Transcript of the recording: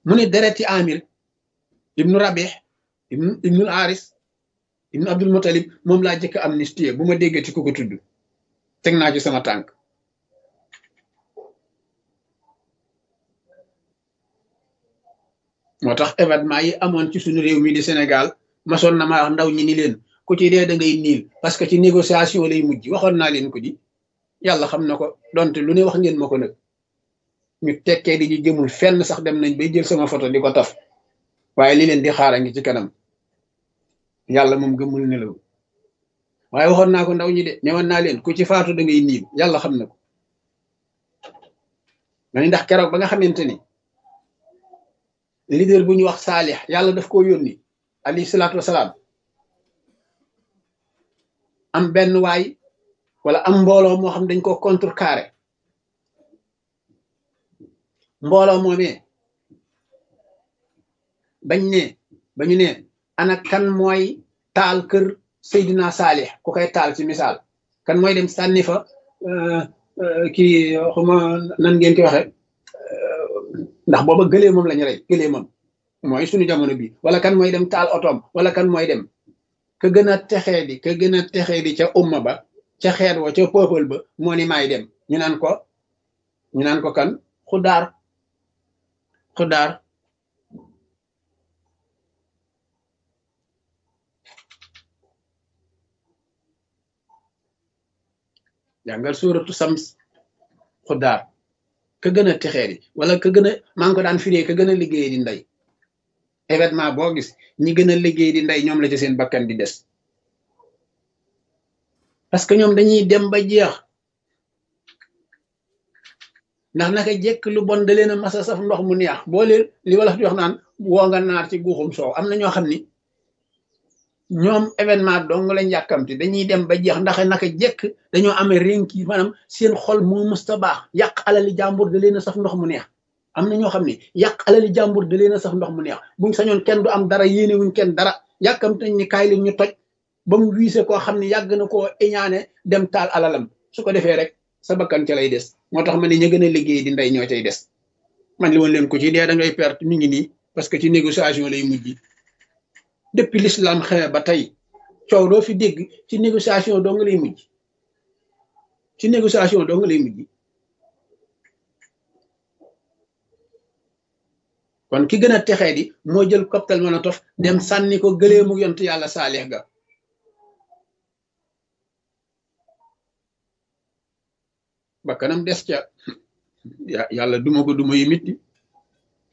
mu ne dereti amir ibnu rabih ibnu ibnul aris ibnu abdul mutalib moom laa jëkk amnistie bu ma déggati ku ko tudd teg naa ci sama tànk moo tax événement yi amoon ci suñu réew mi di Sénégal masoon na ma wax ndaw ñi ni leen ku ci dee da ngay niil parce que ci négociation lay mujj waxoon naa leen ko di yàlla xam na ko donte lu ne wax ngeen ma ko nag ñu tekkee di ñu jëmul fenn sax dem nañ bay jël sama photo di ko taf waaye li leen di xaar a ngi ci kanam yàlla moom gëmul nelaw waaye waxoon naa ko ndaw ñi de newoon naa leen ku ci faatu da ngay niil yàlla xam na ko ma ni ndax keroog ba nga xamante ni leader bu ñu wax saalix yàlla daf koo yónni alayhi salaatu wasalaam am benn waay wala am mbooloo moo xam dañ ko contrecarré mbooloo moomee bañ ne bañu ne ana kan mooy taal kër Seydina Saalix ku koy taal ci misaal kan mooy dem sànni fa kii xuma nan ngeen koy waxe ndax booba gëlee moom lañu rey gëlee moom mooy suñu jamono bi wala kan mooy dem taal otoom wala kan mooy dem ka gën a texee di ka gën a texee di ca umma ba ca xeet wa ca peuple ba moo ni maay dem ñu naan ko ñu naan ko kan xudaar xudaar jàngal suuratu sams xudaar ka gën a texee di wala ka gën a maa ngi ko daan firee ka gën a liggéey di ndey événement boo gis ñi gën a liggéey di ndey ñoom la ci seen bakkan di des parce que ñoom dañuy dem ba jeex ndax naka jekk lu bon da leen a masa saf ndox mu neex boo leen li wala di wax naan woo nga naar ci guuxum soow am na ñoo xam ni ñoom événement dong lañ yàkkamti dañuy dem ba jeex ndax naka jekk dañoo amee rénki maanaam seen xol moo musta baax yàq alali jàmbur da leen a saf ndox mu neex am na ñoo xam ne yàq alali jàmbur da leen a saf ndox mu neex buñ sañoon kenn du am dara yéene wuñ kenn dara yàkkamti nañ ni kaay leen ñu toj ba mu wiise koo xam ne yàgg na koo iñaane dem taal alalam su ko defee rek sa bakkan ca lay des moo tax ma ne ña gën a liggéey di ndey ñoo cay des man li woon leen ko ci dee da ngay perte mi ngi nii parce que ci négociation lay mujj depuis l'islam xewe ba tey coow doo fi dégg ci négociation doo nga lay mujj ci négociation doo nga lay mujj kon ki gën a texee di moo jël cocktail Molotov dem sànni ko gëlee mu yont yàlla saalix ga ba kanam des ca yàlla duma ko duma yu mitti